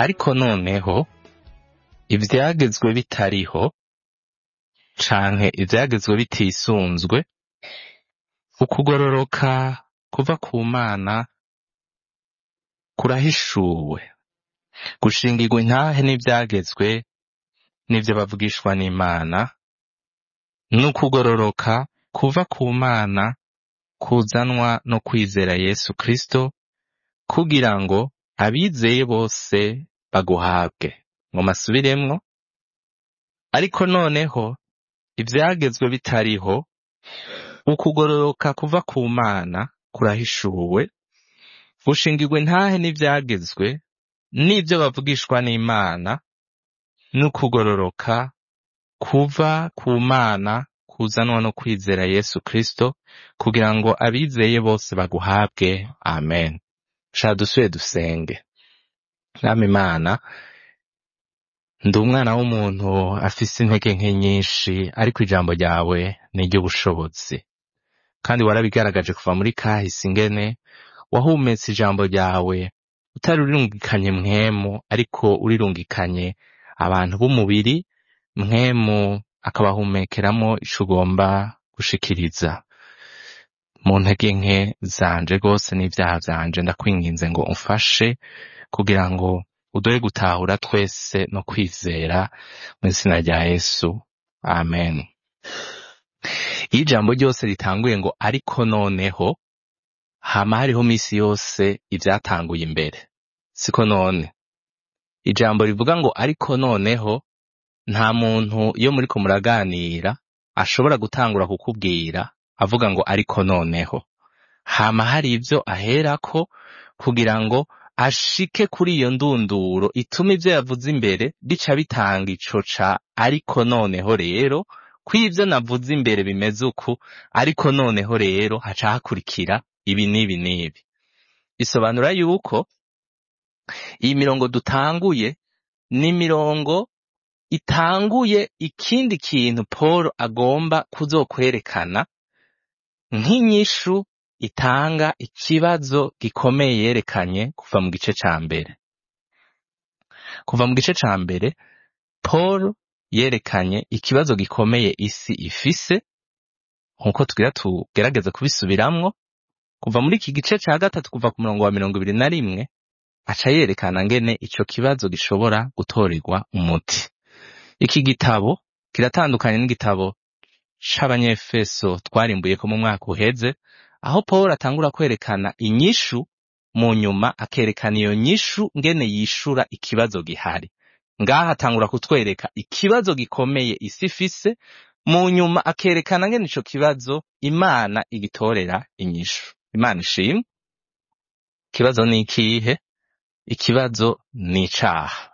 ariko noneho ivyagezwe bitariho canke ivyagezwe bitisunzwe ukugororoka kuva ku mana kurahishuwe gushingirwa intahe n'ivyagezwe n'ivyo bavugishwa n'imana n'ukugororoka kuva ku mana kuzanwa no kwizera yesu kristo kugira ngo abizeye bose baguhabwe ngo masubiremwo ariko noneho ivyagezwe bitariho ukugororoka kuva ku mana kurahishuwe gushingirwa intahe n'ivyagezwe n'ivyo bavugishwa n'imana n'ukugororoka kuva ku mana kuzanwa no kwizera yesu kristo kugira ngo abizeye bose baguhabwe amen sha dusuye dusenge mwami imana ndi umwana w'umuntu afise intege nke nyinshi ariko ijambo ryawe ni iry'ubushobozi kandi warabigaragaje kuva muri kahise ingene wahumetse ijambo ryawe utari urirungikanye mwemu ariko urirungikanye abantu b'umubiri mwemu akabahumekeramo ico ugomba gushikiriza mu ntege nke zanje rwose n'ivyaha vyanje ndakwinginze ngo umfashe kugira ngo udoye gutahura twese no kwizera mu izina rya yesu amen iyo ijambo ryose ritanguye ngo ariko noneho hama hariho misi yose ivyatanguye imbere siko none ijambo rivuga ngo ariko noneho nta muntu iyo muriko muraganira ashobora gutangura kukubwira avuga ngo ariko noneho hama hari ivyo aherako kugira ngo ashike kuri iyo ndunduro ituma ivyo yavuze imbere bica bitanga ico ca ariko noneho rero ko ivyo navuze imbere bimeze uku ariko noneho rero haca hakurikira ibi n'ibi n'ibi bisobanura yuko iyi mirongo dutanguye ni imirongo itanguye ikindi kintu paul agomba kuzokwerekana nk'inyishu itanga ikibazo gikomeye yerekanye kuva mu gice ca mbere kuva mu gice ca mbere paul yerekanye ikibazo gikomeye isi ifise nk'uko tugira tugerageze kubisubiramwo kuva muri iki gice ca gatatu kuva ku murongo wa mirongo ibiri na rimwe aca yerekana ngene ico kibazo gishobora gutorerwa umuti iki gitabo kiratandukanye n'igitabo c'abanyefeso twarimbuyeko mu mwaka uheze aho paul atangura kwerekana inyishu mu nyuma akerekana iyo nyishu ngene yishura ikibazo gihari ngaha atangura kutwereka ikibazo gikomeye isi ifise mu nyuma akerekana ngene ico kibazo imana igitorera inyishu imana ishimwe ikibazo ni ikihe ikibazo ni icaha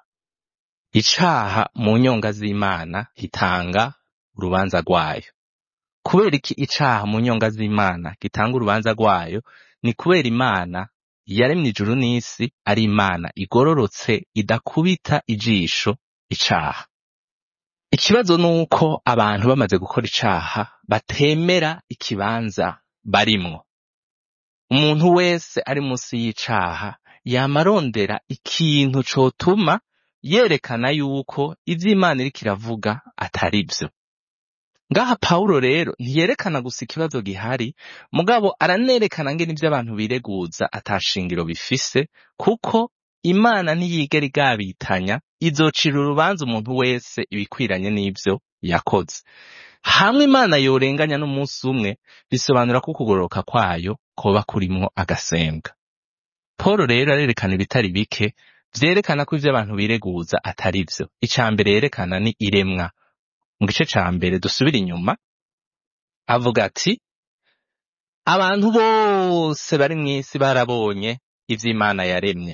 icaha mu nyonga z'imana gitanga urubanza rwayo kubera iki icaha mu nyonga z'imana gitanga urubanza rwayo ni kubera imana yaremye ijuru n'isi ari imana igororotse idakubita ijisho icaha ikibazo ni uko abantu bamaze gukora icaha batemera ikibanza barimwo umuntu wese ari munsi y'icaha yama arondera ikintu cotuma yerekana yuko ivyo imana iriko iravuga atari vyo ngaha pawulo rero ntiyerekana gusa ikibazo gihari mugabo aranerekana ngene ivyo abantu bireguza atashingiro bifise kuko imana ntiyigera igabitanya izocira urubanza umuntu wese ibikwiranye n'ivyo yakoze hamwe imana yorenganya n'umunsi umwe bisobanura ko ukugororoka kwayo koba kurimwo agasembwa paul rero arerekana ibitari bike vyerekana ko ivyo abantu bireguza atari vyo ica mbere yerekana ni iremwa mu gice ca mbere dusubira inyuma avuga ati abantu bose bari mw'isi barabonye ivyo imana yaremye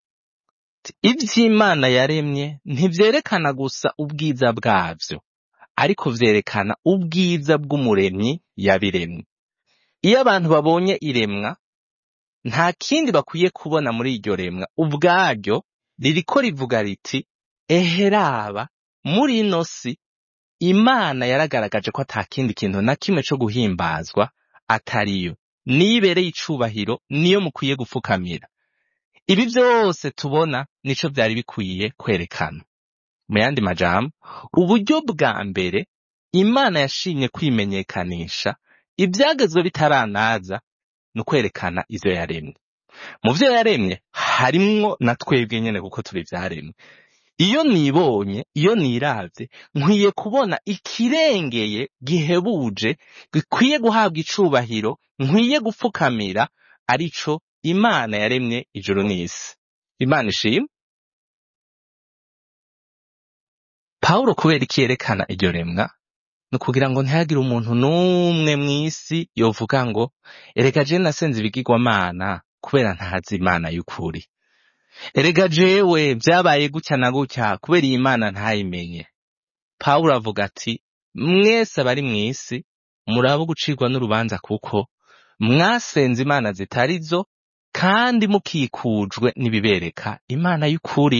ivyo imana yaremye ntivyerekana gusa ubwiza bwavyo ariko vyerekana ubwiza bw'umuremyi yabiremye iyo abantu babonye iremwa nta kindi bakwiye kubona muri iryo remwa ubwaryo ririko rivuga riti eheraba muri ino si imana yaragaragaje ko ata kindi kintu na kimwe co guhimbazwa atariyo niyo ibereye icubahiro niyo mukwiye gupfukamira ibi byose tubona nico byari bikwiye kwerekana mu yandi majambo uburyo bwa mbere imana yashimye kwimenyekanisha ibyagezwe bitaranaza ni ukwerekana ivyo yaremye mu vyo yaremye harimwo na twebwe nyene kuko turi ivyaremwe iyo nibonye iyo niravye nkwiye kubona ikirengeye gihebuje gikwiye guhabwa icubahiro nkwiye gupfukamira arico imana yaremye ijuru n'isi imana ishimwe pawulo kubera iki yerekana iryo remwa ni ukugira ngo ntihagire umuntu n'umwe mw'isi yovuga ngo erega je nasenze ibigirwamana kubera ntazi imana y'ukuri erega jewe vyabaye gutya na gutya kubera iyi mana ntayimenye pawulo avuga ati mwese abari mw'isi murabo gucirwa n'urubanza kuko mwasenze imana zitari zo kandi mukikujwe n'ibibereka imana y'ukuri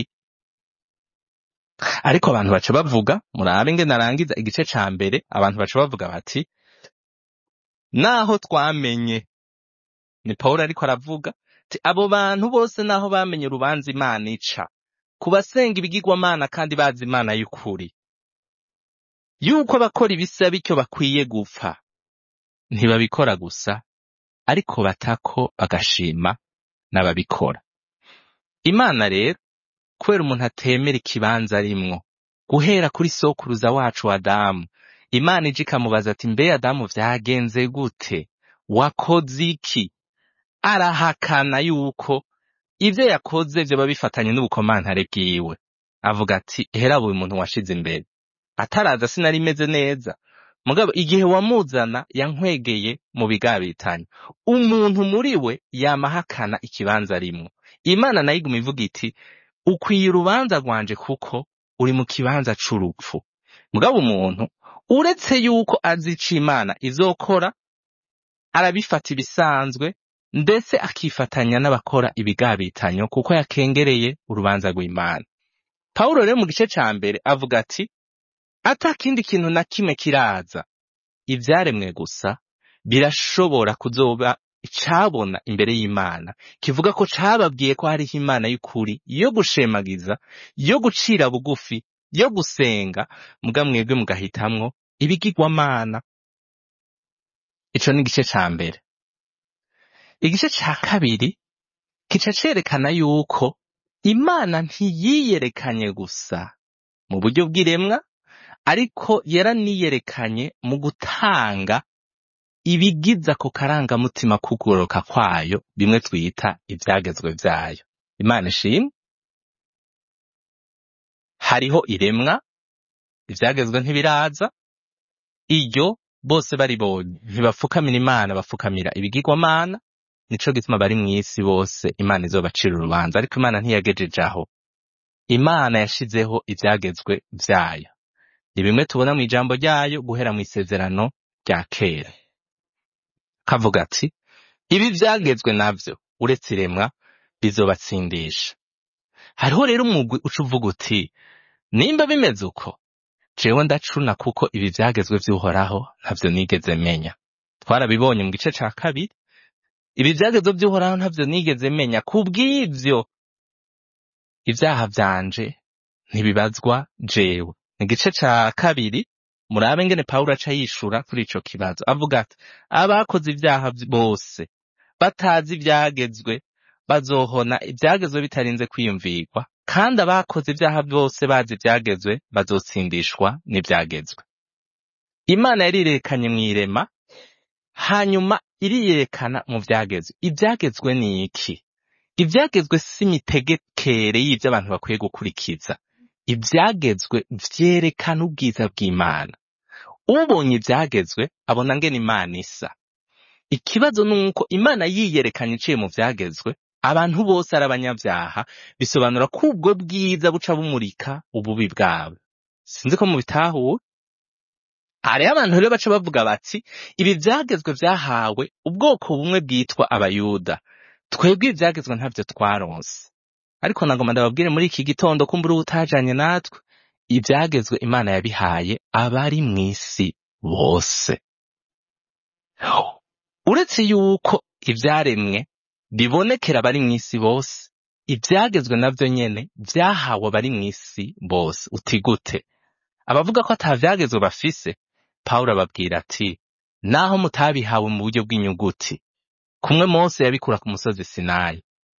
ariko abantu baca bavuga murabe nge narangiza igice ca mbere abantu baca bavuga bati naho twamenye ni pawulo ariko aravuga ati abo bantu bose naho bamenye urubanza imana ica ku basenga ibigirwamana kandi bazi imana y'ukuri yuko abakora ibisa bityo bakwiye gupfa ntibabikora gusa ariko batako bagashima n'ababikora imana rero kubera umuntu atemera ikibanza arimwo guhera kuri sokuruza wacu adamu imana ije ikamubaza ati mbe adamu vyagenze gute wakoze iki arahakana yuko ivyo yakoze vyoba bifatanye n'ubukomantare bwiwe avuga ati hera buri muntu washize imbere ataraza sinari meze neza mugabo igihe wamuzana yankwegeye mu bigabitanye umuntu muri we yama ahakana ikibanza arimwo imana nayo iguma ivuga iti ukwiye urubanza rwanje kuko uri mu kibanza c'urupfu mugabo umuntu uretse yuko azi ico imana izokora arabifata ibisanzwe ndetse akifatanya n'abakora ibigabitanyo kuko yakengereye urubanza rw'imana pawulo rero mu gice ca mbere avuga ati ata kindi kintu na kimwe kiraza ivyaremwe gusa birashobora kuzoba icabona imbere y'imana kivuga ko cababwiye ko hariho imana y'ukuri yo gushemagiza yo gucira bugufi yo gusenga muga mwebwe mugahitamwo ibigirwamana ico ni igice ca mbere igice ca kabiri kica cerekana yuko imana ntiyiyerekanye gusa mu buryo bw'iremwa ariko yaraniyerekanye mu gutanga ibigize ako karangamutima kugoroka kwayo bimwe twita ivyagezwe vyayo imana ishimwe hariho iremwa ivyagezwe ntibiraza iryo bose baribonye ntibapfukamira imana bapfukamira ibigirwamana nico gituma bari mw'isi bose imana izobacira urubanza ariko imana ntiyagejeje aho imana yashizeho ivyagezwe vyayo ni bimwe tubona mu ijambo ryayo guhera mu isezerano rya kera kavuga ati ibi vyagezwe navyo uretse iremwa bizobatsindisha hariho rero umugwi uca uvuga uti nimba bimeze uko jewe ndacuna kuko ibi vyagezwe vy'uhoraho ntavyo nigeze menya twarabibonye mu gice ca kabiri ibi vyagezwe vy'uhoraho ntavyo nigeze menya kubw'ivyo ivyaha vyanje ntibibazwa jewe igice ca kabiri murabe ngene pawulo aca yishura kuri ico kibazo avuga ati abakoze ivyaha bose batazi ivyagezwe bazohona ivyagezwe bitarinze kwiyumvirwa kandi abakoze ivyaha bose bazi ivyagezwe bazotsindishwa n'ivyagezwe imana yarirekanye mw'irema hanyuma iriyerekana mu vyagezwe ivyagezwe ni iki ivyagezwe si imitegekere y'ivyo abantu bakwiye gukurikiza ivyagezwe vyerekana ubwiza bw'imana ubonye ivyagezwe abona ngene imana isa ikibazo ni uko imana yiyerekanye iciye mu vyagezwe abantu bose ari abanyavyaha bisobanura ko ubwo bwiza buca bumurika ububi bwabo sinzi ko mubitahuwe hariho abantu rero baca bavuga bati ibi vyagezwe vyahawe ubwoko bumwe bwitwa abayuda twebwe ivyagezwe ntavyo twaronse ariko nagoma ndababwire muri iki gitondo kumbura ubutajanye natwe ivyagezwe imana yabihaye abari mw'isi bose uretse yuko ivyaremwe bibonekera abari mw'isi bose ivyagezwe navyo nyene vyahawe abari mw'isi bose uti gute abavuga ko ata vyagezwe bafise pawulo ababwira ati naho mutabihawe mu buryo bw'inyuguti kumwe mose yabikura ku musozi sinayi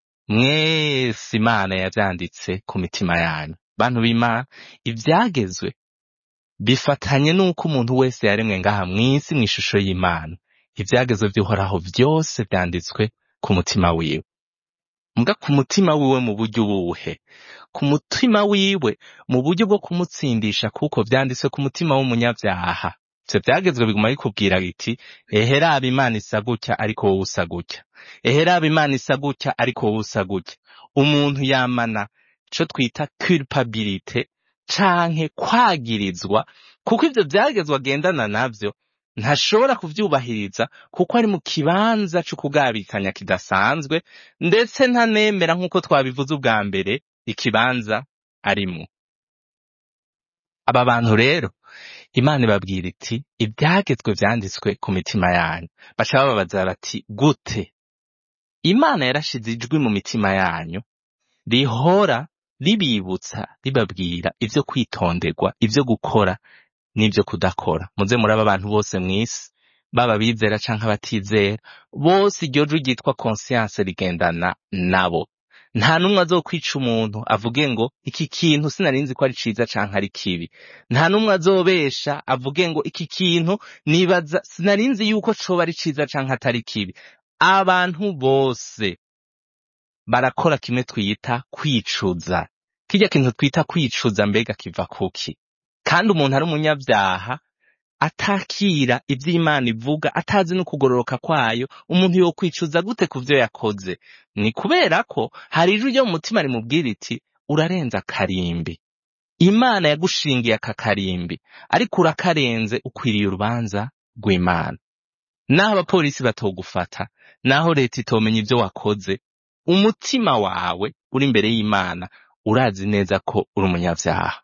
mwese imana yavyanditse ku mitima yanyu bantu b'imana ivyagezwe bifatanye n'uko umuntu wese yaremwe ngaha mw'isi mw'ishusho y'imana ivyagezwe vy'uhoraho vyose vyanditswe ku mutima wiwe mbwa ku mutima wiwe mu buryo ubuhe ku mutima wiwe mu buryo bwo kumutsindisha kuko vyanditswe ku mutima w'umunyavyaha ivyo vyagezwe biguma bikubwira biti ehe raba imana isa gutya ariko wowe usa gutya ehe raba imana isa gutya ariko wowe usa gutya umuntu yamana ico twita culpabilite canke kwagirizwa kuko ivyo vyagezwe agendana navyo ntashobora kuvyubahiriza kuko ari mu kibanza co kugabikanya kidasanzwe ndetse ntanemera nk'uko twabivuze ubwa mbere ikibanza arimwo aba bantu rero imana ibabwira iti ibyagezwe vyanditswe ku mitima yanyu baca bababaza bati gute imana yarashize ijwi mu mitima yanyu rihora ribibutsa ribabwira ivyo kwitonderwa ivyo gukora n'ivyo kudakora muze muraba abantu bose mw'isi baba abizera canke abatizera bose iryo jwi ryitwa conscience rigendana nabo nta n'umwe azokwica umuntu avuge ngo iki kintu sinarinzi ko ari ciza canke ari kibi nta n'umwe azobesha avuge ngo iki kintu nibaza sinarinzi yuko coba ari ciza canke atari kibi abantu bose barakora kimwe twita kwicuza kirya kintu twita kwicuza mbega kiva kuki kandi umuntu ari umunyabyaha atakira ivyo imana ivuga atazi no kugororoka kwayo umuntu yokwicuza gute ku vyo yakoze ni kubera ko hari ijwi ryo mu mutima rimubwira iti urarenza akarimbi imana yagushingiye aka karimbi ariko urakarenze ukwiriye urubanza rw'imana naho abapolisi batogufata naho leta itomenya ivyo wakoze umutima wawe uri imbere y'imana urazi neza ko uri umunyavyaha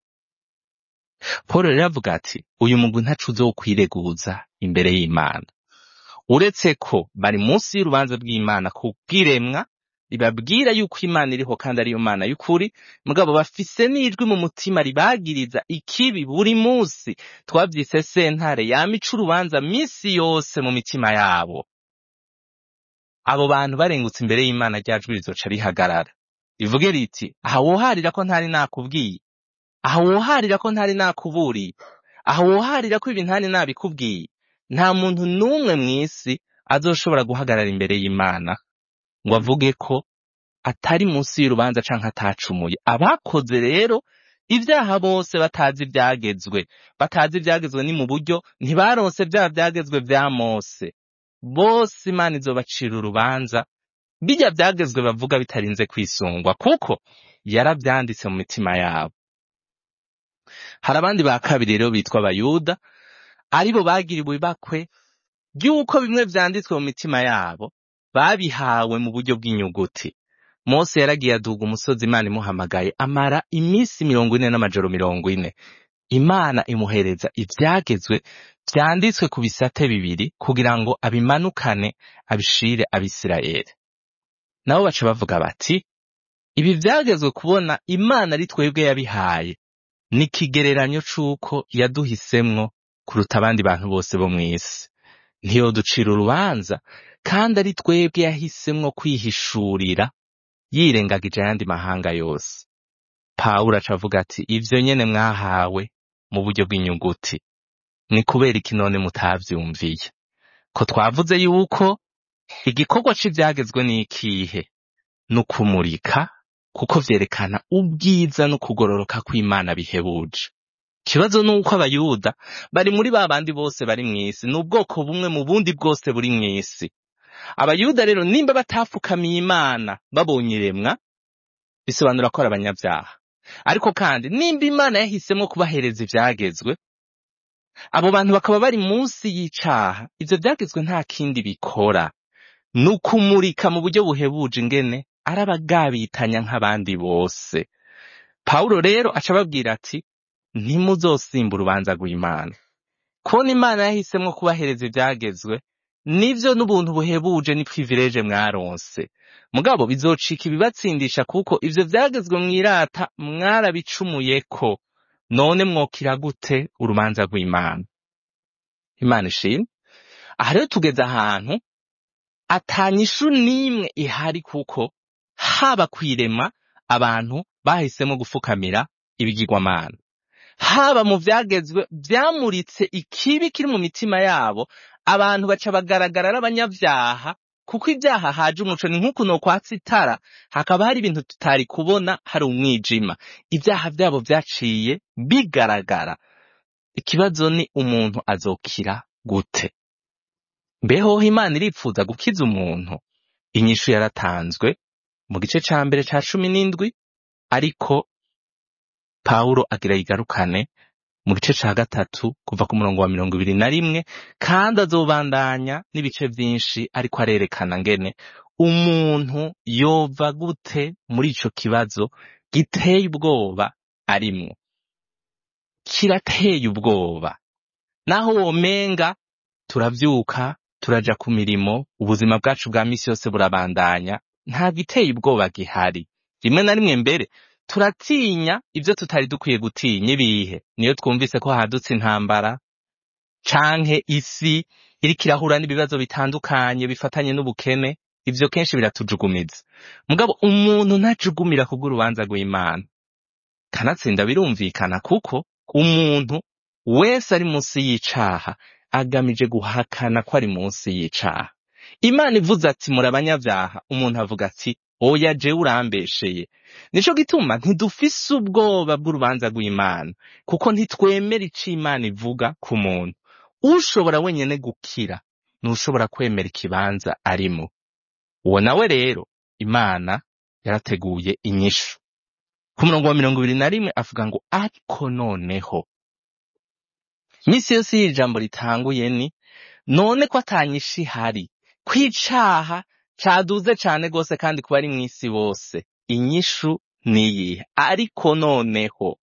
Paul rero avuga ati uyu mugwi ntaco uzokwireguza imbere y'Imana uretse ko bari munsi y'urubanza rw'Imana ku bw'iremwa ribabwira yuko Imana iriho kandi ariyo Mana y'ukuri mugabo bafise n'ijwi mu mutima ribagiriza ikibi buri munsi twavyise sentare yamica urubanza misi yose mu mitima yabo abo bantu barengutse imbere y'Imana rya jwi rizoca rihagarara rivuge riti aha woharira ko ntari nakubwiye aha woharira ko ntari nakuburiye aha woharira ko ibi ntari nabikubwiye nta muntu n'umwe mw'isi azoshobora guhagarara imbere y'Imana ngo avuge ko atari munsi y'urubanza canke atacumuye abakoze rero ibyaha bose batazi ivyagezwe batazi ivyagezwe ni mu buryo ntibaronse vya vyagezwe vya Mose bose Imana izobacira urubanza bijya vyagezwe bavuga bitarinze kwisungwa kuko yaravyanditse mu mitima yabo hari abandi ba kabiri rero bitwa abayuda aribo bagiriwe ibakwe ry'uko bimwe vyanditswe mu mitima yabo babihawe mu buryo bw'inyuguti mose yaragiye aduga umusozi imana imuhamagaye amara iminsi mirongo ine n'amajoro mirongo ine imana imuhereza ivyagezwe vyanditswe ku bisate bibiri kugira ngo abimanukane abishire abisirayeli nabo baca bavuga bati ibi vyagezwe kubona imana ari twebwe yabihaye ni ikigereranyo c'uko yaduhisemwo kuruta abandi bantu bose bo mw'isi ntiyoducira urubanza kandi ari twebwe yahisemwo kwihishurira yirengagije ayandi mahanga yose pawulo aca avuga ati ivyo nyene mwahawe mu buryo bw'inyuguti ni kubera iki none mutavyumviye ko twavuze yuko igikorwa c'ivyagezwe ni ikihe ni ukumurika kuko vyerekana ubwiza no kugororoka kw'Imana bihebuje ikibazo ni uko abayuda bari muri ba bandi bose bari mw'isi ni ubwoko bumwe mu bundi bwose buri mw'isi abayuda rero nimba batapfukamiye imana babonye iremwa bisobanura ko ari abanyabyaha ariko kandi nimba imana yahisemo kubahereza ivyagezwe abo bantu bakaba bari munsi y'icaha ivyo vyagezwe nta kindi bikora ni ukumurika mu buryo buhebuje ingene ari abagabitanya nk'abandi bose pawulo rero aca ababwira ati ntimuzosimba urubanza rw'imana kubona imana yahisemwo kubahereza ivyagezwe nivyo n'ubuntu buhebuje ni privilege mwaronse mugabo bizocika ibibatsindisha kuko ivyo vyagezwe mwirata mwarabicumuyeko none mwokira gute urubanza rw'imana imana ishimwe aha rero tugeze ahantu atanyishu n'imwe ihari kuko haba kwirema abantu bahisemo gufukamira ibigirwamana haba mu vyagezwe vyamuritse ikibi kiri mu mitima yabo abantu baca bagaragara ari abanyavyaha kuko ibyaha haje umuco ni nk'uku nokwatsa itara hakaba hari ibintu tutari kubona hari umwijima ibyaha vyabo vyaciye bigaragara ikibazo ni umuntu azokira gute mbeho imana iripfuza gukiza umuntu inyishu yaratanzwe mu gice ca mbere ca cumi n'indwi ariko pawulo agira yigarukane mu gice ca gatatu kuva ku murongo wa mirongo ibiri na rimwe kandi azobandanya n'ibice vyinshi ariko arerekana ngene umuntu yova gute muri ico kibazo giteye ubwoba arimwo kirateye ubwoba naho womenga turavyuka turaja ku mirimo ubuzima bwacu bwa misi yose burabandanya nta giteye ubwoba gihari rimwe na rimwe mbere turatinya ivyo tutari dukwiye gutinya ibihe niyo twumvise ko hadutse intambara canke isi iriko irahura n'ibibazo bitandukanye bifatanye n'ubukene ivyo kenshi biratujugumiza mugabo umuntu ntajugumira kubw'urubanza rw'imana kanatsinda birumvikana kuko umuntu wese ari munsi y'icaha agamije guhakana ko ari munsi y'icaha imana ivuze ati muri abanyavyaha umuntu avuga ati oya jewe urambesheye nico gituma ntidufise ubwoba bw'urubanza rw'imana kuko ntitwemera ico imana ivuga ku muntu ushobora wenyene gukira n'ushobora kwemera ikibanza arimo uwo nawe rero imana yarateguye inyishu ku murongo wa mirongo ibiri na rimwe avuga ngo ariko noneho misi yose y'iri jambo ritanguye ni none ko atanyisha ihari kwicaha caduze cane gose kandi kuba ari mw'isi bose inyishu niyihe ariko noneho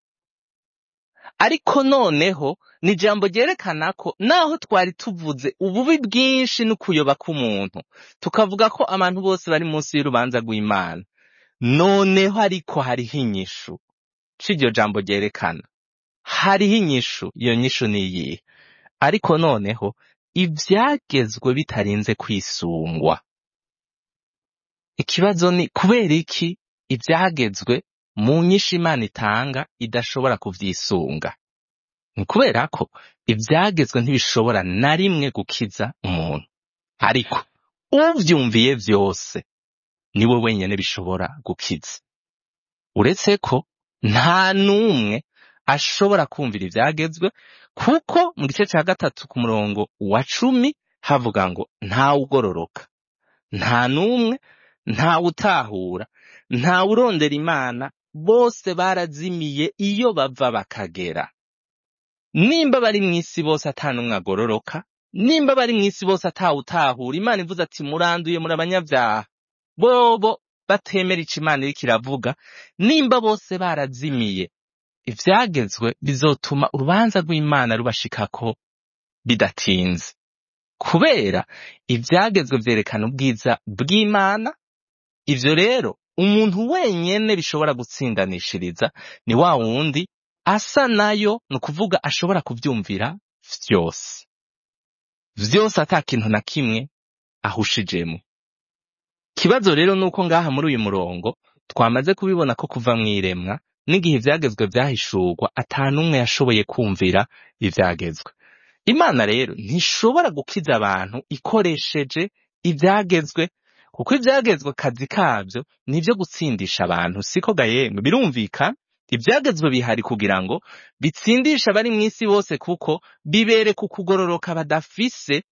ariko noneho ni ijambo ryerekana ko naho twari tuvuze ububi bwinshi n'ukuyoba k'umuntu tukavuga ko abantu bose bari munsi y'urubanza rw'imana noneho ariko hariho inyishu c'iryo jambo ryerekana hariho inyishu iyo nyishu niyihe ariko noneho ivyagezwe bitarinze kwisungwa ikibazo ni kubera iki ivyagezwe mu nyishu imana itanga idashobora kuvyisunga ni kubera ko ivyagezwe ntibishobora na rimwe gukiza umuntu ariko uvyumviye vyose niwe wenyene bishobora gukiza uretse ko nta n'umwe ashobora kumvira ivyagezwe kuko mu gice ca gatatu ku murongo wa cumi havuga ngo ntawe ugororoka nta n'umwe ntawe utahura ntawe urondera imana bose barazimiye iyo bava bakagera nimba bari mw'isi bose ata n'umwe agororoka nimba bari mw'isi bose atawe utahura imana ivuze ati muranduye muri abanyavyaha bobo batemera ico imana iriko iravuga nimba bose barazimiye ivyagezwe bizotuma urubanza rw'imana rubashikako bidatinze kubera ivyagezwe vyerekana ubwiza bw'imana ivyo rero umuntu wenyene bishobora gutsindanishiriza ni wa wundi asa nayo ni ukuvuga ashobora kuvyumvira vyose vyose ata kintu na kimwe ahushijemwo ikibazo rero nuko ngaha muri uyu murongo twamaze kubibona ko kuva mw'iremwa n'igihe ivyagezwe vyahishurwa ata n'umwe yashoboye kumvira ivyagezwe imana rero ntishobora gukiza abantu ikoresheje ivyagezwe kuko ivyagezwe kazi kavyo nivyo gutsindisha abantu siko gayemwe birumvikana ivyagezwe bihari kugira ngo bitsindishe abari mw'isi bose kuko bibereka ukugororoka badafise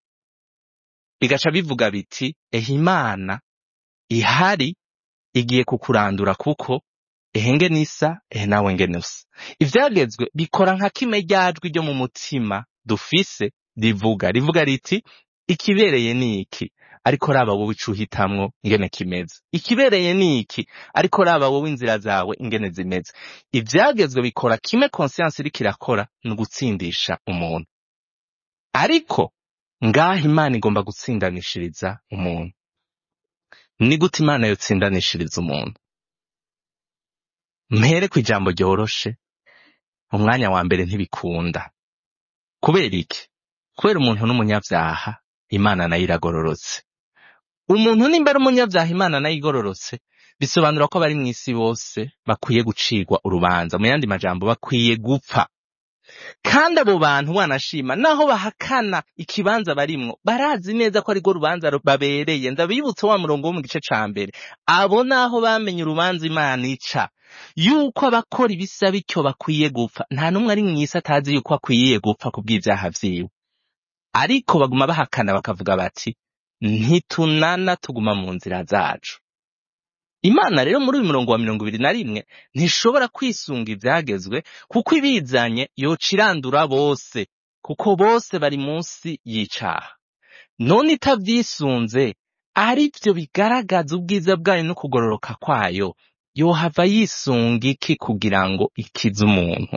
bigaca bivuga biti ehe imana ihari igiye kukurandura kuko ehe ngene isa ehe nawe ngene usa ivyagezwe bikora nka kime ryajwi ryo mu mutima dufise rivuga rivuga riti ikibereye ni iki ariko raba wowe ico uhitamwo ingene kimeze ikibereye ni iki ariko raba wowe inzira zawe ingene zimeze ivyagezwe bikora kimwe conscience iriko irakora ni ugutsindisha umuntu ariko ngaha imana igomba gutsindanishiriza umuntu ni gute imana yotsindanishiriza umuntu mpere ku ijambo ryoroshe umwanya wa mbere ntibikunda kubera iki kubera umuntu n'umunyabyaha imana nayo iragororotse umuntu nimba ari umunyabyaha imana nayo igororotse bisobanura ko abari mu isi bose bakwiye gucirwa urubanza mu yandi majambo bakwiye gupfa kandi abo bantu wanashima naho bahakana ikibanza barimwo barazi neza ko arirwo rubanza babereye ndabibutse wa murongo wo mu gice ca mbere abo naho bamenye urubanza imana ica yuko abakora ibisa bityo bakwiye gupfa nta n'umwe ari mw'isi atazi yuko akwiye gupfa kubw'ivyaha vyiwe ariko baguma bahakana bakavuga bati ntitunana tuguma mu nzira zacu imana rero muri uyu murongo wa mirongo ibiri na rimwe ntishobora kwisunga ivyagezwe kuko ibizanye yoca irandura bose kuko bose bari munsi y'icaha none itavyisunze ari vyo bigaragaza ubwiza bwayo no kugororoka kwayo yohava yisunga iki kugira ngo ikize umuntu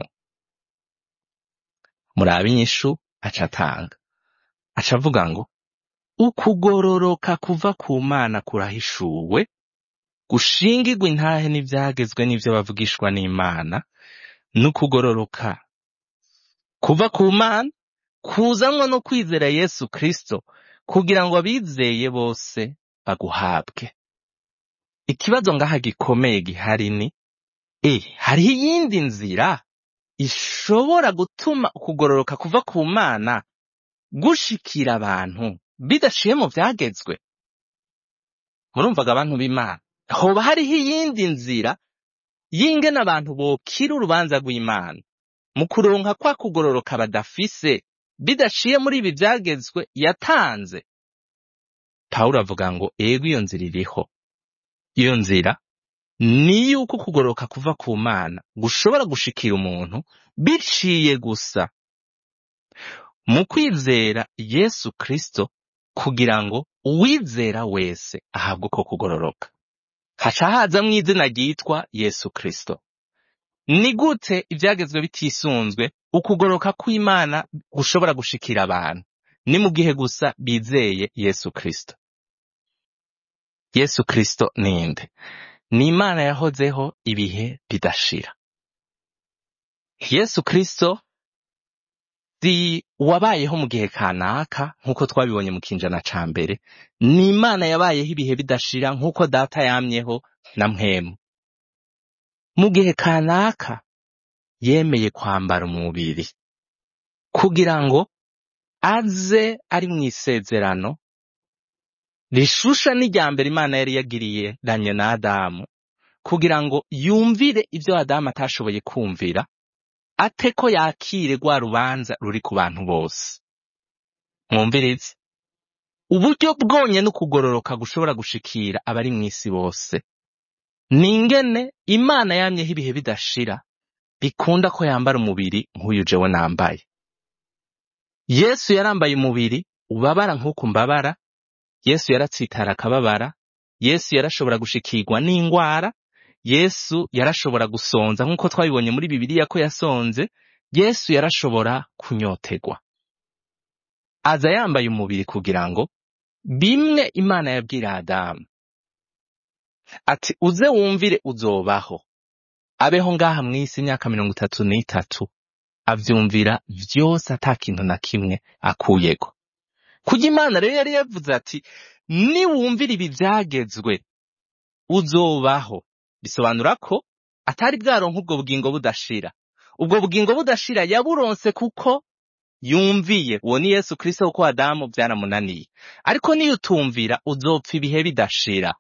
murabe inyishu aca atanga aca avuga ngo ukugororoka kuva ku mana kurahishuwe gushingirwa intahe n'ivyagezwe n'ivyo bavugishwa n'imana n'ukugororoka kuva ku mana kuzanwa no kwizera yesu kristo kugira ngo abizeye bose baguhabwe ikibazo ngaha gikomeye gihari ni e hariho iyindi nzira ishobora gutuma ukugororoka kuva ku mana gushikira abantu bidaciye mu vyagezwe murumvaga abantu b'imana hoba hariho iyindi nzira y'ingene abantu bokira urubanza rw'imana mu kuronka kwa kugororoka badafise bidaciye muri ibi vyagezwe yatanze pawulo avuga ngo ego iyo nzira iriho iyo nzira ni yuko kugororoka kuva ku mana gushobora gushikira umuntu biciye gusa mu kwizera yesu kristo kugira ngo uwizera wese ahabwe uko kugororoka haca hazamwo izina ryitwa yesu kristo ni gute ivyagezwe bitisunzwe ukugoroka kw'imana gushobora gushikira abantu ni mu gihe gusa bizeye yesu kristo yesu kristo ninde ni imana yahozeho ibihe bidashira yesu kristo si wabayeho mu gihe kanaka nk'uko twabibonye mu kinjana ca mbere ni imana yabayeho ibihe bidashira nk'uko data yamyeho na mpwemu mu gihe kanaka yemeye kwambara umubiri kugira ngo aze ari mu isezerano rishusha n'irya mbere imana yari yagiriye ranye na adamu kugira ngo yumvire ibyo adamu atashoboye kumvira ate ko yakire rwa rubanza ruri ku bantu bose mwumvirize uburyo bwonyene ukugororoka gushobora gushikira abari mu isi bose ni ingene imana yamyeho ibihe bidashira bikunda ko yambara umubiri nk'uyu jewe nambaye yesu yarambaye umubiri ubabara nk'uku mbabara yesu yaratsitara akababara yesu yarashobora gushikirwa n'ingwara yesu yarashobora gusonza nk'uko twabibonye muri bibiliya ko yasonze yesu yarashobora kunyotegwa aza yambaye umubiri kugira ngo bimwe imana yabwira adamu ati uze wumvire uzobaho abeho ngaha mw'isi imyaka mirongo itatu n'itatu avyumvira vyose ata kintu na kimwe akuyeko kurya imana rero yari yavuze ati niwumvira ibi vyagezwe uzobaho bisobanura ko atari bwaronka ubwo bugingo budashira ubwo bugingo budashira yaburonse kuko yumviye uwo ni yesu kristo kuko adamu vyaramunaniye ariko niyo utumvira uzopfa ibihe bidashira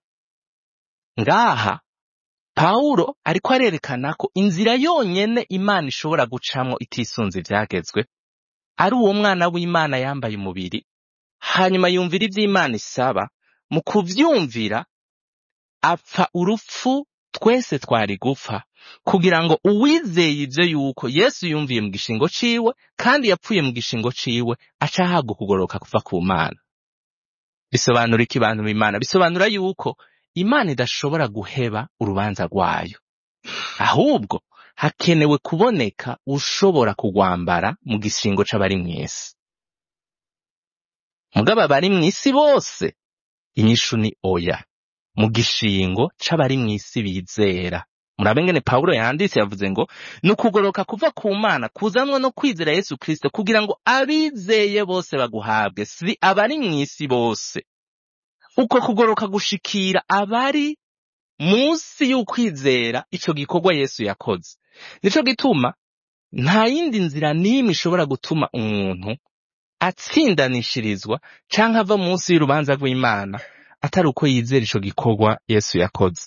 ngaha pawulo ariko arerekana ko inzira yonyene imana ishobora gucamwo itisunze ivyagezwe ari uwo mwana w'imana yambaye umubiri hanyuma yumvira ivyo imana isaba mu kuvyumvira apfa urupfu twese twari gupfa kugira ngo uwizeye ivyo yuko yesu yumviye mu gishingo ciwe kandi yapfuye mu gishingo ciwe aca ahabwa ukugoroka kuva ku mana bisobanura iki bantu b'imana bisobanura yuko imana idashobora guheba urubanza rwayo ahubwo hakenewe kuboneka ushobora kugwambara mu gishingo c'abari mw'isi mugabo abari mw'isi bose inyishu ni oya mu gishingo c'abari mw'isi bizera murabe ngene pawulo yanditse yavuze ngo ni ukugoroka kuva ku mana kuzanwa no kwizera yesu kristo kugira ngo abizeye bose baguhabwe si abari mw'isi bose uko kugoroka gushikira abari munsi y'ukwizera ico gikorwa yesu yakoze nico gituma nta yindi nzira n'imwe ishobora gutuma umuntu atsindanishirizwa canke ava munsi y'urubanza rw'imana atari uko yizera ico gikorwa yesu yakoze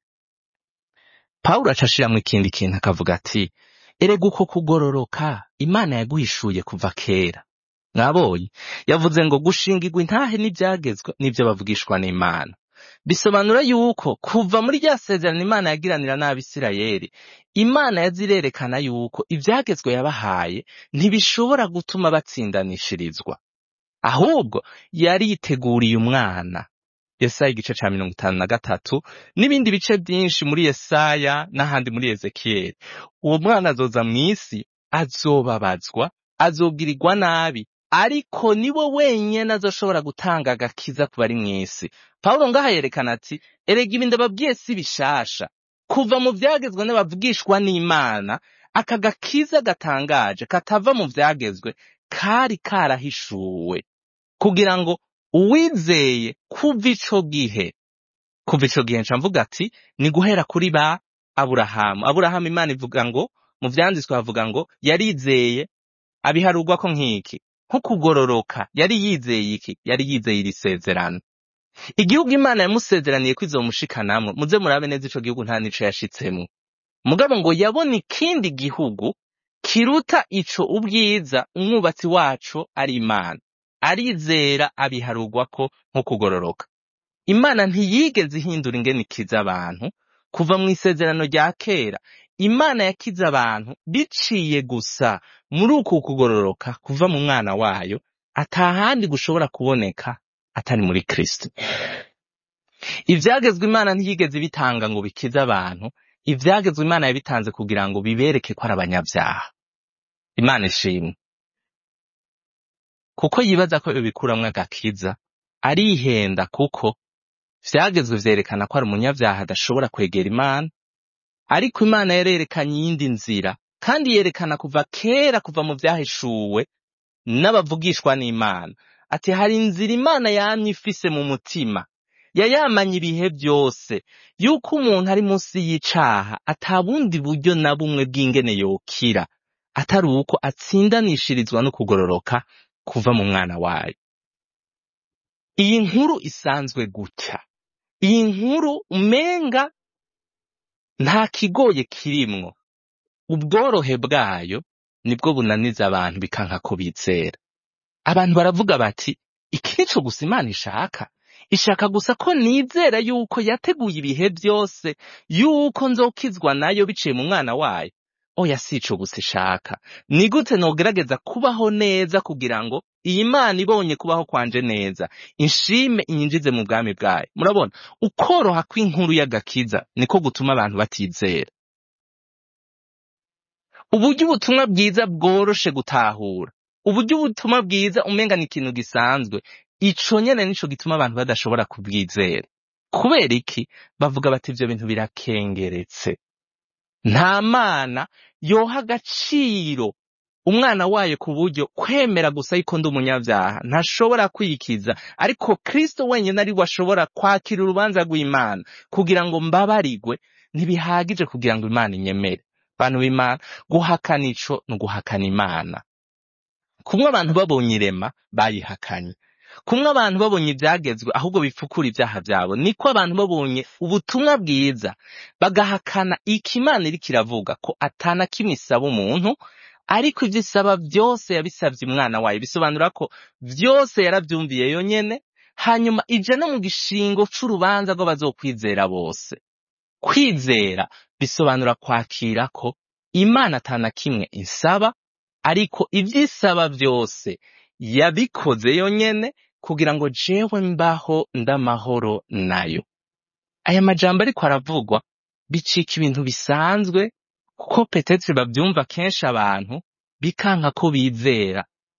pawulo aca ashiramwo ikindi kintu akavuga ati erega uko kugororoka imana yaguhishuye kuva kera mwabonye yavuze ngo gushingirwa intahe n'ibyagezwe n'ibyo bavugishwa n'imana bisobanura yuko kuva muri rya sezerano imana yagiranira n'abisirayeli imana yazirerekana yuko ibyagezwe yabahaye ntibishobora gutuma batsindanishirizwa ahubwo yari yiteguriye umwana yesaya igice ca mirongo itanu na gatatu n'ibindi bice byinshi muri yesaya n'ahandi muri ezekiyeli uwo mwana azoza mw'isi azobabazwa azobwirirwa nabi ariko niwe wenyene azoshobora gutanga agakiza ku bari mw'isi pawulo ngaha yerekana ati erega ibi ndababwiye si bishasha kuva mu vyagezwe n'abavugishwa n'imana aka gakiza gatangaje katava mu vyagezwe kari karahishuwe kugira ngo uwizeye kuva ico gihe kuva ico gihe nca mvuga ati ni guhera kuri ba aburahamu aburahamu imana ivuga ngo mu vyanditswe havuga ngo yarizeye abiharugwako nk'iki nko kugororoka yari yizeye iki yari yizeye iri sezerano igihugu imana yamusezeraniye ko izomushikanamwo muze murabe neza ico gihugu nta nico yashitsemwo mugabo ngo yabona ikindi gihugu kiruta ico ubwiza umwubatsi waco ari imana arizera abiharugwako nko kugororoka imana ntiyigeze ihindura ingene ikiza abantu kuva mu isezerano rya kera imana yakize abantu biciye gusa muri uku kugororoka kuva mu mwana wayo atahandi gushobora kuboneka atari muri kristo ivyagezwe imana ntiyigeze bitanga ngo bikize abantu ivyagezwe imana yabitanze kugira ngo bibereke ko ari abanyabyaha imana ishimwe kuko yibaza ko bibikuramwo agakiza arihenda kuko vyagezwe vyerekana ko ari umunyavyaha adashobora kwegera imana ariko imana yarerekanye iyindi nzira kandi yerekana kuva kera kuva mu vyahishuwe n'abavugishwa n'imana ati hari inzira imana yamye ifise mu mutima yayamanye ibihe byose yuko umuntu ari munsi y'icaha ata bundi buryo na bumwe bw'ingene yokira atari uko atsindanishirizwa no kugororoka kuva mu mwana wayo iyi nkuru isanzwe gutya iyi nkuru umenga nta kigoye kirimwo ubworohe bwayo nibwo bunaniza abantu bikanka ko bizera abantu baravuga bati iki nico gusa imana ishaka ishaka gusa ko nizera yuko yateguye ibihe byose yuko nzokizwa nayo biciye mu mwana wayo oya si ico gusa ishaka ni gute nogerageza kubaho neza kugira ngo iyi mana ibonye kubaho kwanje neza inshime inyinjize mu bwami bwayo murabona ukoroha kw'inkuru y'agakiza niko gutuma abantu batizera uburyo ubutumwa bwiza bworoshe gutahura uburyo ubutumwa bwiza umenga ni ikintu gisanzwe ico nyene nico gituma abantu badashobora kubwizera kubera iki bavuga bati ivyo bintu birakengeretse nta mana yoha agaciro umwana wayo ku buryo kwemera gusa yuko ndi umunyabyaha ntashobora kwikiza ariko kristo wenyine ari we ashobora kwakira urubanza rw'imana kugira ngo mbabarigwe ntibihagije kugira ngo imana inyemere bantu b'imana guhakana ico ni uguhakana imana kumwe abantu babonye irema bayihakanye kumwe abantu babonye ibyagezwe ahubwo bipfukura ibyaha byabo niko abantu babonye ubutumwa bwiza bagahakana iki imana iriko iravuga ko atana kimwe isaba umuntu ariko ibyo isaba byose yabisabye umwana wayo bisobanura ko byose yarabyumviye yonyene hanyuma ija no mu gishingo c'urubanza rw'abazokwizera bose kwizera bisobanura kwakira ko imana atana kimwe insaba ariko ibyo isaba byose yabikoze yonyene kugira ngo jewe mbaho ndamahoro nayo aya majambo ariko aravugwa bicika ibintu bisanzwe kuko petetre bavyumva kenshi abantu bikanka ko bizera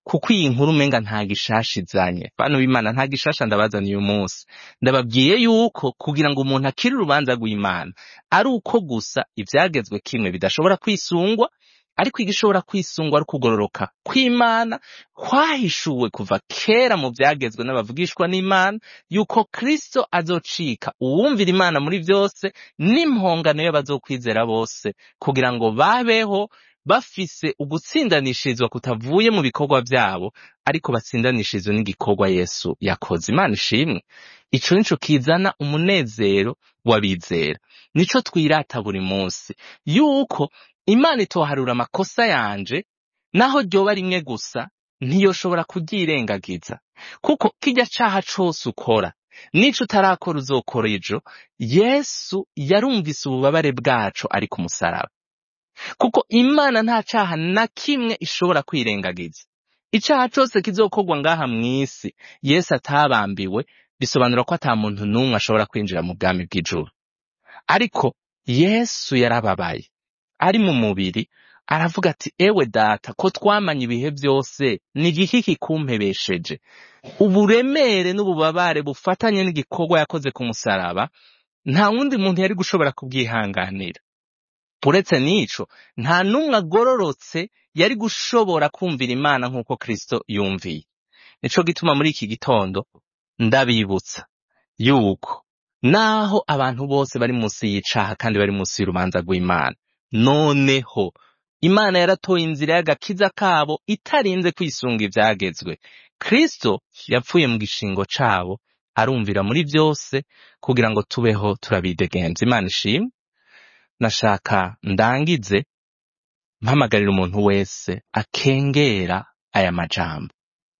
kuko iyi nkuru umenga nta gishasha izanye bantu b'imana nta gishasha ndabazaniye uyu munsi ndababwiye yuko kugira ngo umuntu akire urubanza rw'imana ari uko gusa ivyagezwe kimwe bidashobora kwisungwa ariko igishobora kwisungwa ari ukugororoka kw'imana kwahishuwe kuva kera mu vyagezwe n'abavugishwa n'imana yuko kristo azocika uwumvira imana muri vyose n'impongano y'abazokwizera bose kugira ngo babeho bafise ugutsindanishirizwa kutavuye mu bikorwa vyabo ariko batsindanishirizwe n'igikorwa yesu yakoze imana ishimwe ico nico kizana umunezero w'abizera nico twirata buri munsi yuko imana itoharura amakosa yanje naho ryoba rimwe gusa ntiyoshobora kuryirengagiza kuko kirya caha cose ukora nico utarakora uzokora ejo yesu yarumvise ububabare bwaco ari ku musaraba kuko imana nta caha na kimwe ishobora kwirengagiza icaha cose kizokorwa ngaha mw'isi yesu atabambiwe bisobanura ko ata muntu n'umwe ashobora kwinjira mu bwami bw'ijuru ariko yesu yarababaye ari mu mubiri aravuga ati ewe data ko twamanye ibihe byose ni igiki kikumpebesheje uburemere n'ububabare bufatanye n'igikorwa yakoze ku musaraba nta wundi muntu yari gushobora kubwihanganira uretse n'ico nta n'umwe agororotse yari gushobora kumvira imana nk'uko kristo yumviye nico gituma muri iki gitondo ndabibutsa yuko naho abantu bose bari munsi y'icaha kandi bari munsi y'urubanza rw'imana noneho imana yaratoye inzira y'agakiza kabo itarinze kwisunga ivyagezwe kristo yapfuye mu gishingo cabo arumvira muri vyose kugira ngo tubeho turabidegenza imana ishimwe nashaka ndangize mpamagarira umuntu wese akengera aya majambo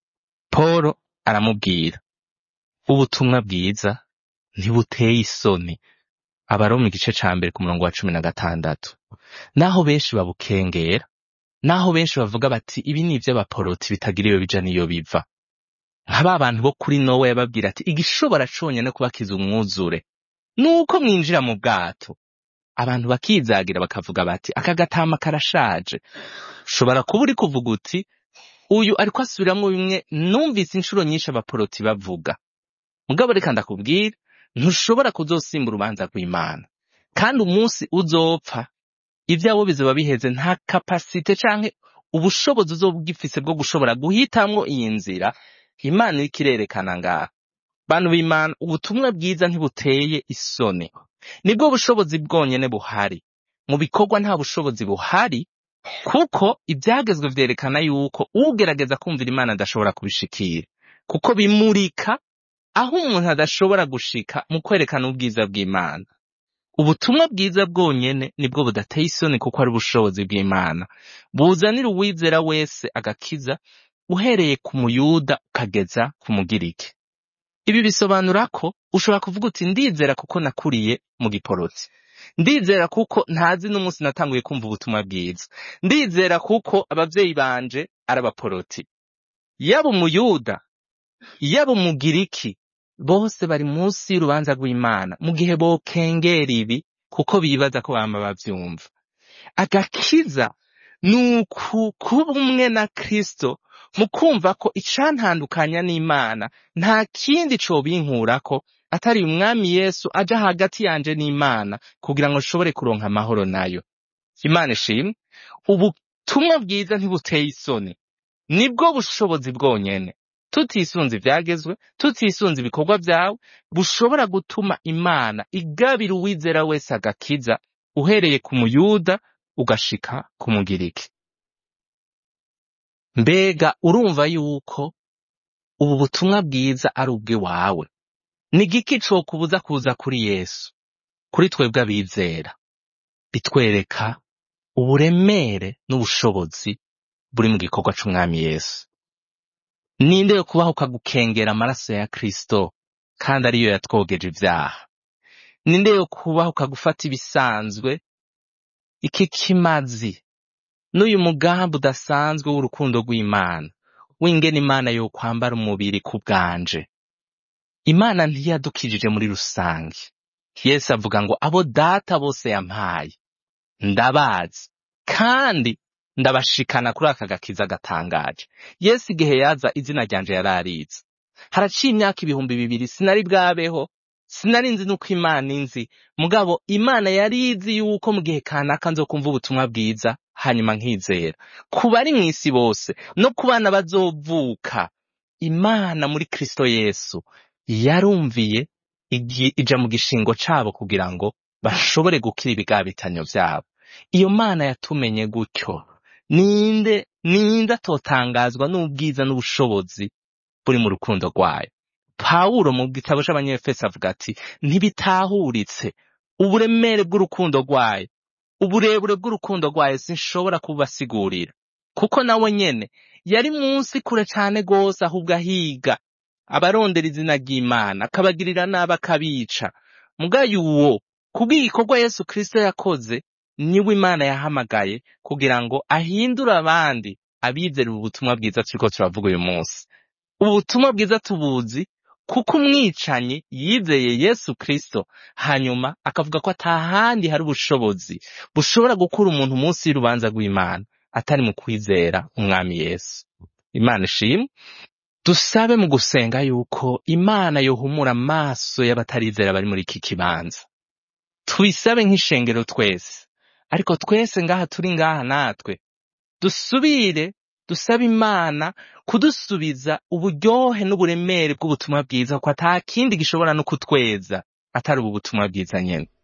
Polo aramubwira ubutumwa bwiza ntibuteye isoni abaroma igice ca mbere ku murongo wa cumi na gatandatu naho benshi babukengera naho benshi bavuga bati ibi ni ivy'abaporoti bitagira iyo bija n'iyo biva nka ba bantu bo kuri nowa yababwira ati igishobora conyene kubakiza umwuzure nuko mwinjira mu bwato abantu bakizagira bakavuga bati aka gatama karashaje ushobora kuba uri kuvuga uti uyu ariko asubiramwo bimwe numvise inshuro nyinshi abaporoti bavuga mugabo reka ndakubwira ntushobora kuzosimba urubanza rw'imana kandi umunsi uzopfa ivyabo bizoba biheze nta kapasite canke ubushobozi uzoba ugifise bwo gushobora guhitamwo iyi nzira imana iriko irerekana ngaha bantu b'imana ubutumwa bwiza ntibuteye isoni nibwo bushobozi bwonyene buhari mu bikorwa nta bushobozi buhari kuko ibyagezwe vyerekana yuko ugerageza kumvira imana adashobora kubishikira kuko bimurika aho umuntu adashobora gushika mu kwerekana ubwiza bw'imana ubutumwa bwiza bwonyene nibwo budateye isoni kuko ari ubushobozi bw'imana buzanira uwizera wese agakiza uhereye ku muyuda ukageza ku mugiriki ibi bisobanura ko ushobora kuvuga uti ndizera kuko nakuriye mu giporoti ndizera kuko ntazi n'umunsi natanguye kumva ubutumwa bwiza ndizera kuko abavyeyi banje ari abaporoti yaba umuyuda yaba umugiriki bose bari munsi y'urubanza rw'imana mu gihe bokengera ibi kuko bibaza ko bama bavyumva agakiza ni uku kuba umwe na kristo mu kumva ko icantandukanya n'imana nta kindi cobinkurako atari umwami yesu aja hagati yanje n'imana kugira ngo nshobore kuronka amahoro nayo imana ishimwe ubutumwa bwiza ntibuteye isoni nibwo bushobozi bwonyene tutisunze ivyagezwe tutisunze ibikorwa vyawe bushobora gutuma imana igabira uwizera wese agakiza uhereye ku muyuda ugashika ku mugiriki mbega urumva yuko ubu butumwa bwiza ari ubw'iwawe ni igiki cokubuza kuza kuri yesu kuri twebwe abizera bitwereka uburemere n'ubushobozi buri mu gikorwa c'umwami yesu ninde yo kubaho ukagukengera amaraso ya kristo kandi ariyo yatwogeje ivyaha ninde yo kubaho ukagufata ibisanzwe iki kimazi n'uyu mugambi udasanzwe w'urukundo rw'imana w'ingene imana yo kwambara umubiri ku bwanje imana ntiyadukijije muri rusange yesu avuga ngo abo data bose yampaye ndabazi kandi ndabashikana kuri aka gakiza gatangaje yesu igihe yaza izina ryanje yararize haraciye imyaka ibihumbi bibiri sinari bwabeho sinari nzi nuko imana inzi mugabo imana yari izi yuko mu gihe kanaka nzo kumva ubutumwa bwiza hanyuma nkizera ku bari mu isi bose no ku bana bazovuka imana muri kristo yesu yarumviye igi- ija mu gishingo cabo kugira ngo bashobore gukira ibigabitanyo vyabo iyo mana yatumenye gutyo ninde ninde atotangazwa n'ubwiza n'ubushobozi buri mu rukundo rwayo pawulo mu gitabo c'abanyefeso avuga ati ntibitahuritse uburemere bw'urukundo rwayo uburebure bw'urukundo rwayo sinshobora kubasigurira kuko nawe nyene yari munsi kure cane gose ahubwo ahiga abarondera izina ry'imana akabagirira nabi akabica mugayo uwo kubw'igikorwa yesu kristo yakoze niwe imana yahamagaye kugira ngo ahindure abandi abizera ubu butumwa bwiza turiko turavuga uyu munsi ubu butumwa bwiza tubuzi kuko umwicanyi yizeye yesu kristo hanyuma akavuga ko atahandi hari ubushobozi bushobora gukura umuntu munsi y'urubanza rw'imana atari mu kwizera umwami yesu imana ishimwe dusabe mu gusenga yuko imana yohumura amaso y'abatarizera bari muri iki kibanza tubisabe nk'ishengero twese ariko twese ngaha turi ngaha natwe dusubire dusabe imana kudusubiza uburyohe n'uburemere bw'ubutumwa bwiza ko ata kindi gishobora no kutweza atari ubu butumwa bwiza nyene